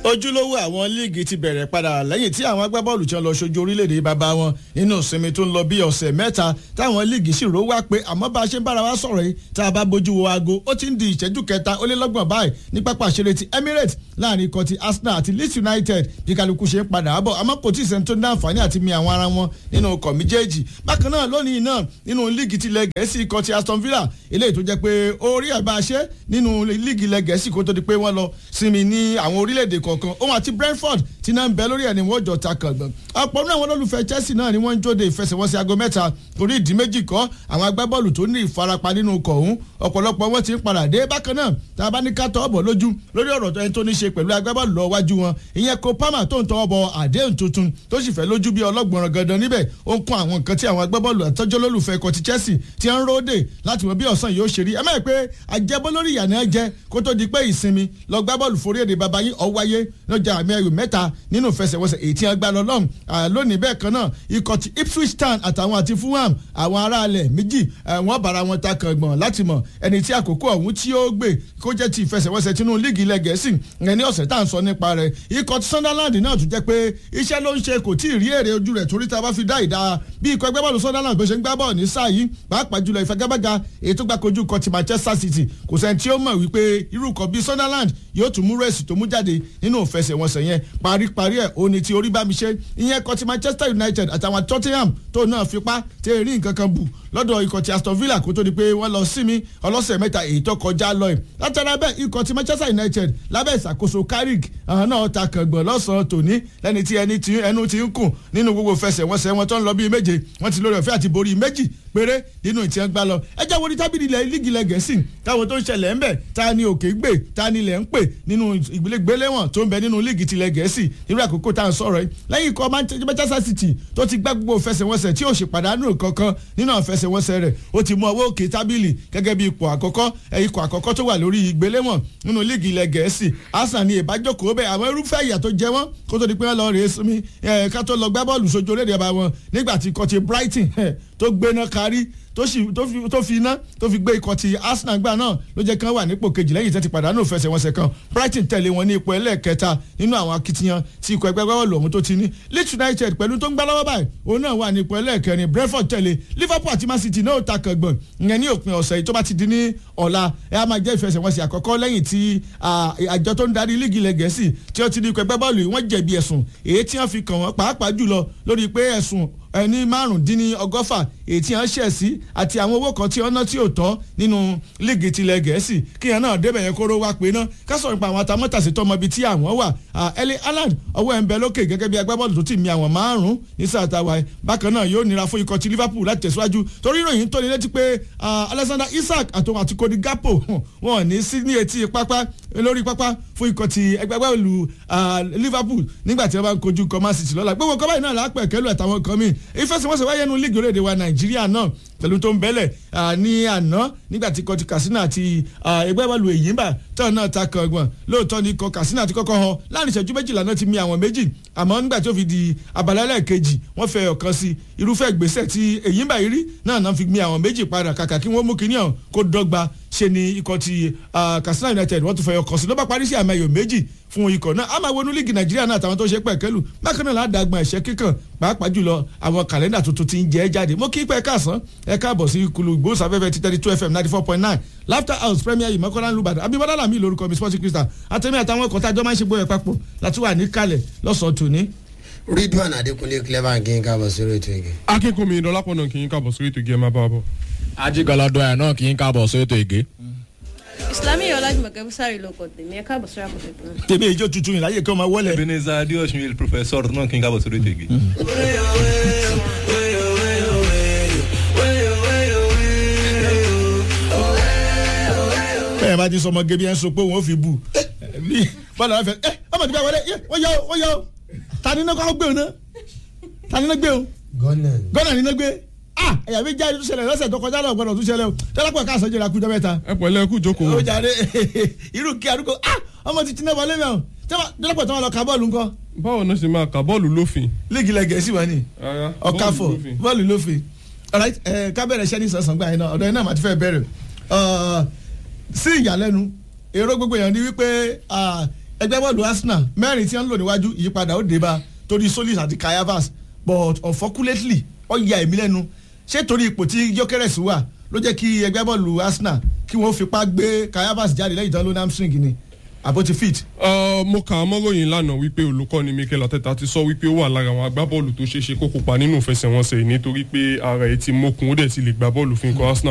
ojúlówó àwọn líìgì ti bẹ̀rẹ̀ padà lẹ́yìn tí àwọn agbábọ́ọ̀lù tí wọ́n lọ ṣojú orílẹ̀-èdè bàbá wọn nínú ìsinmi tó ń lọ bí ọ̀sẹ̀ mẹ́ta táwọn líìgì sì ró wá pé àmọ́ bá a ṣe ń bára wa sọ̀rọ̀ yìí tá a bá bójú wo aago ó ti ń di ìṣẹ́jú kẹta ó lé lọ́gbọ̀n báyìí ní pápá ìṣeré ti Emirates láàrin ikọ̀ ti Arsenal àti Leeds United bí kálukú ṣe ń padà bọ̀ àmọ́ kò tí ì sẹ́ni tó ní àǹfààní àti mi àwọn ara wọn nínú ọkọ̀ méjèèjì bákan náà lónìí náà nínú líìgì tilẹ̀ gẹ̀ẹ́sì ikọ̀ ti Aston Villa eléyìí tó jẹ́ pé orí ẹ̀ bá a ṣe nínú líìgì ilẹ̀ gẹ̀ẹ́sì kó tó di pé wọ́n lọ sinmi ní àwọn orílẹ̀-èdè kọ̀ọ̀kan òun àti Brentford ti náà ń bẹ lórí ẹ̀ ni wọ́n jọ ta kàngbọ̀n ọ̀pọ̀ nínú àwọn olólùfẹ́ Chelsea náà ni wọ́n ń jóde ìfẹsẹ̀wọnsẹ̀ aago mẹ́ta torí ìdí méjì kọ́ àwọn agbábọ́ọ̀lù tó ní ìfarapa nínú ọkọ̀ ọ̀hún ọ̀pọ̀lọpọ̀ wọn ti ń padà dé bákan náà tá a bá ní ká tọ́ ọ̀bọ̀ lójú lórí ọ̀rọ̀ ẹni tó ní ṣe pẹ̀lú agbábọ́ọ̀lù lọ wájú wọn ìyẹn kó pama tó ń tọ́ ọ̀bọ̀ àdéhùn tuntun tó sì fẹ́ lójú bí ọlọ́gbọ̀nràn gandan níbẹ̀ ó ń kún àwọn nǹkan tí àwọn agbábọ́ọ̀lù àtọ́jọ́ lólùfẹ́ ikọ̀ ti Chelsea ti ń róde láti mọ bí ọ̀sán yóò ṣe rí ẹ mẹ́rin pé àjẹbọ́ lórí ìyànà ẹ jẹ kó tó di pé ìsinmi lọ gbá bọ́ọ̀lù forí èdè baba yín ọ̀wáyé lọ́jà àmì ẹ̀yọ̀ mẹ́ta nínú ìfẹsẹ̀wọnsẹ̀ èyí tí wọ́n gbá lọ lọ́hùn lónìí bẹ́ẹ̀ kan náà ikọ̀ ti Ipswich Town àtàwọn àti Fulham àwọn aráàlẹ̀ méjì wọ́n bára wọn ta kàngbọ̀n láti mọ̀ ẹni tí àkókò ọ̀hún tí ó gbé kó jẹ́ ti ìfẹsẹ̀wọnsẹ̀ tinú líìgì ilẹ̀ gẹ̀ẹ́sì ẹni ọ̀sẹ̀ tá à ń sọ nípa rẹ̀ ikọ̀ ti Sunderland náà tún jẹ́ pé iṣẹ́ ló ń ṣe kò tí ì rí èrè ojú rẹ̀ torí tá a bá fi dá ìdá bí ikọ̀ ẹgbẹ́ bọ́ọ̀lù Sunderland bó ṣe ń gbá bọ́ọ̀ ní sáà yìí pàápàá jùlọ ìfagagbága èyí tó gbà kojú ikọ̀ ti Manchester City kò sẹ́ni tí ó mọ̀ wípé irú ikọ̀ bíi Sunderland yóò tún mú rẹ́sì tó mú jáde nínú ìfẹsẹ̀wọnsẹ̀ yẹn paríparí ẹ̀ ó ní ti orí bá mi ṣe ìyẹn ikọ̀ ti Manchester United àtàwọn Tottenham tó náà fipá tẹ́ rí nǹkan kan bù lọ́dọ̀ ikọ̀ ti Aston Villa kó tó di pé wọ́n lọ sinmi ọlọ́sẹ̀ mẹ́ta èyí tó kọjá lọ ẹ̀ látara bẹ́ẹ̀ ikọ̀ ti Manchester United lábẹ́ ìṣàkóso Carrick àwọn náà ta kàngbọ̀n lọ́sàn-án tòní lẹ́ni tí ẹni tí ẹnu ti ń kùn nínú gbogbo fẹsẹ̀wọnsẹ̀ wọn tó ń lọ bíi méje wọ́n ti lórí ọ̀fẹ́ àti borí méjì péré nínú ìtì ẹ̀ ń gbá lọ ẹ jẹ́ wo ní tábìlì ilẹ̀ lígì ilẹ̀ gẹ̀ẹ́sì táwọn tó ń ṣẹlẹ̀ ń bẹ̀ ta ni òkè gbè ta ni ilẹ̀ ń pè nínú ìgbéléwọ̀n tó ń bẹ nínú lígì tilẹ̀ gẹ̀ẹ́sì irú àkókò tá à ń sọ̀rọ̀ yìí lẹ́yìn ikọ̀ Manchester City tó ti gbá gbogbo fẹsẹ̀wọnsẹ̀ tí ò sì pàdánù kankan nínú àfẹsẹ̀wọnsẹ̀ rẹ̀ ó ti mú ọwọ́ òkè tábìlì gẹ́gẹ́ bí ipò àkọ́kọ́ ikọ̀ àkọ́kọ́ tó wà lórí ìgbéléwọ̀n nínú lígì ilẹ̀ gẹ̀ẹ́sì Arsenal ni ìbájókòó bẹ́ẹ̀ àwọn irúfẹ́ ìyà tó jẹ wọ́n kó tó di pé wọ́n lọ rèé sinmi ká tó lọ gbá bọ́ọ̀lù sójú orílẹ̀-èdè ọba wọn nígbà tí ikọ̀ ti Brighton tó gbéná kárí tó fi iná tó fi gbé ikọ̀ ti Arsenal gbà náà ló jẹ́ kán wà nípò kejì lẹ́yìn tẹ́ ti pàdánù fẹsẹ̀wọnsẹ̀ kan Brighton tẹ̀lé wọn ní ipò ẹlẹ́ẹ̀kẹta nínú àwọn akitiyan tí ikọ̀ ẹgbẹ́ gbọ́wọ́ lòun tó ti ní Leeds United pẹ̀lú tó ń gbá lọ́wọ́ báyìí òun náà wà ní ipò ẹlẹ́ẹ̀kẹrin Brentford tẹ̀lé Liverpool àti Man City náà ta kàngbọ̀n ìyẹn ní òpin ọ̀sẹ̀ yìí tó bá ti di ní ọ̀la ẹ̀ á máa jẹ́ ìfẹsẹ̀wọnsẹ̀ àkọ́kọ́ lẹ́yìn tí àjọ tó ń darí líìgì ilẹ̀ gẹ̀ẹ́sì tí ó ti ní ikọ̀ ẹgbẹ́ bọ́ọ̀lù wọ́n jẹ̀bi ẹ̀sùn èyí tí wọ́n fi kàn wọ́n pàápàá jùlọ lórí pé ẹ̀sùn ẹni márùndínní ọgọ́fà èyí tí wọ́n ṣẹ̀ sí àti àwọn owó kan tí wọ́n ná tí ò tọ́ nínú líìgì tilẹ̀ gẹ̀ẹ́sì kí yẹn náà débẹ̀ yẹn kóró wá pé náà ká sọ̀rọ̀ nípa àwọn atamọ́tàsí tọmọ ibi tí àwọn wà Erling Haaland ọwọ́ ẹ̀ ń bẹ lókè gẹ́gẹ́ bí agbábọ́ọ̀lù tó ti mi àwọn márùn-ún ní sàtàwá ẹ̀ bákan náà yóò nira fún ikọ̀ ti Liverpool láti tẹ̀síwájú torí ìròyìn tó ní létí pé Alexander Isak àtòun àti Cody Gakpo wọn ò ní sí ní etí pápá lórí pápá fún ikọ̀ ti ẹgbẹ́gbẹ́lú Liverpool nígbà tí wọ́n bá ń kojú kọ́ Man City lọ́la gbogbo kọ́ báyìí náà lápẹ̀ kẹ́lù àtàwọn kan míì ìfẹsẹ̀wọnsẹ̀ wáyé nu líìgì orílẹ̀-èdè wa Nàìjíríà náà pẹ̀lú tó ń bẹ́lẹ̀ ní àná nígbà tí ikọ̀ ti Katsina àti ẹgbẹ́gbẹ́lú Èyínbà tán náà ta kàngbọ̀n lóòótọ́ ni ikọ̀ Katsina ti kọ́kọ́ họ láàrin ìṣẹ́jú méjìlá náà ti mi àwọn méjì àmọ́ nígbà tó fi di abala ẹlẹ́ẹ̀kejì wọ́n fẹ́ ọ̀kan sí irúfẹ́ ìgbésẹ̀ tí Èyínbà yìí rí náà náà fi mi àwọn méjì padà kàkà kí wọ́n mú kinní ọ̀hún kó dọ́gba ṣe ni ikọ̀ ti Katsina United wọ́n tún fẹ́ ọkàn sí ló bá parí sí àmì ayò méjì fún ikọ̀ náa a máa wọnú líìgì Nàìjíríà náà àtàwọn tó ṣe pẹ̀kẹ́lù bákan náà ládàgbọ̀n ẹ̀ṣẹ́ kíkàn pàápàá jùlọ àwọn kàlẹ́ndà tuntun ti ń jẹ́ jáde mo kí pẹ́ káàsán ẹ káàbọ̀ sí kulu ìgbóhùnsáfẹ́fẹ́ ti thirty two fm ninety four point nine laughter house premier yìí mọ́kànlá lùbàdàn abimọ́lá làmì lórúkọ mi sporting crystal àtẹ̀mí àtàwọn ọkọ̀ tá a jọ máa ń ṣe gbóyè papọ̀ láti wà ní kalẹ̀ lọ́sàn-án tòní. Ridwan Adekunle clever kí n káàbọ̀ sórí ètò ìgè. akínkùnmi ìdọ́lápọ̀nà kí n káàbọ̀ sórí ètò ìgè ẹ máa bá a bọ̀. ajigalado ẹ̀ náà kì í káàbọ̀ sórí ètò ìgè. Islami Ọlájùmọ̀kẹ́ Búsárì ló kọ tèmi ẹ káàbọ̀ sórí àkóso ètò náà. tèmi ìjọ tuntun yìí láyé kí wọ́n máa wọlé. Ebenezer Adeosun professor náà kí n káàbọ̀ sórí ètò ìgè. bẹ́ẹ̀ bá ti sọmọ gẹ́bí ẹ̀ ń so pé òun ò fi bù bí bọ́lá wọn fẹ́ ẹ ọmọ tí bá wọlé wọ́n yọ wọ́n yọ ta ni iná kọ́ gbé o ná ta ni iná gbé o gọ́nà gọ́nà ni iná gbé ah ẹ̀yà mi já tó ṣẹlẹ̀ lọ́sẹ̀ tó kọjá náà gbọ́dọ̀ tó ṣẹlẹ̀ o tẹ́lápọ̀ ká sọ́jọ́ la kú jọ mẹ́ta. ẹ pẹ̀lẹ́ ẹ kú jókòó. ó jàre irú kí arúgbó ah ọmọ ti tiná wọlé mẹ́wọ̀n tẹ́lápọ̀ tí wọ́n lọ ka bọ́ọ̀lù ńkọ́ báwo náà ṣe máa kà bọ́ọ̀lù lófin. líìgì ilẹ̀ gẹ̀ẹ́sì wà ní Rárá, ọ̀káfọ̀ bọ́ọ̀lù lófin. bọ́ọ̀lù lófin alright ẹ ká bẹ̀rẹ̀ iṣẹ́ ní sọ̀sán gbà yín náà ọ̀dọ̀ yín náà màá ti fẹ́ bẹ̀rẹ̀ sí ìyàlẹ́nu èrò gbogbo èèyàn ni wípé ah, ẹgbẹ́ bọ́ọ̀lù arsenal mẹ́rin tí wọ́n ń lò níwájú ìyípadà ó dé bá torí solis àti kayavas but unfortunately ó ya èmi lẹ́nu ṣé torí ipò tí jokeres wà ló jẹ́ kí ẹgbẹ́ bọ́ọ̀lù arsenal kí wọ́n fipá gbé kayavas jáde lẹ́yìn tán ló ní hamstring ni àbó ti fit. Uh, mo kà á mọ́ròyìn lánàá wípé olùkọ́ni mikel ateta ti sọ wípé ó wà lára àwọn agbábọ́ọ̀lù tó ṣeé ṣe kó kópa nínú ìfẹsẹ̀wọnsẹ̀ nítorí pé ara ẹ̀ ti mókun ó dẹ̀ ti lè gbá bọ́ọ̀lù fún ikọ̀ arsenal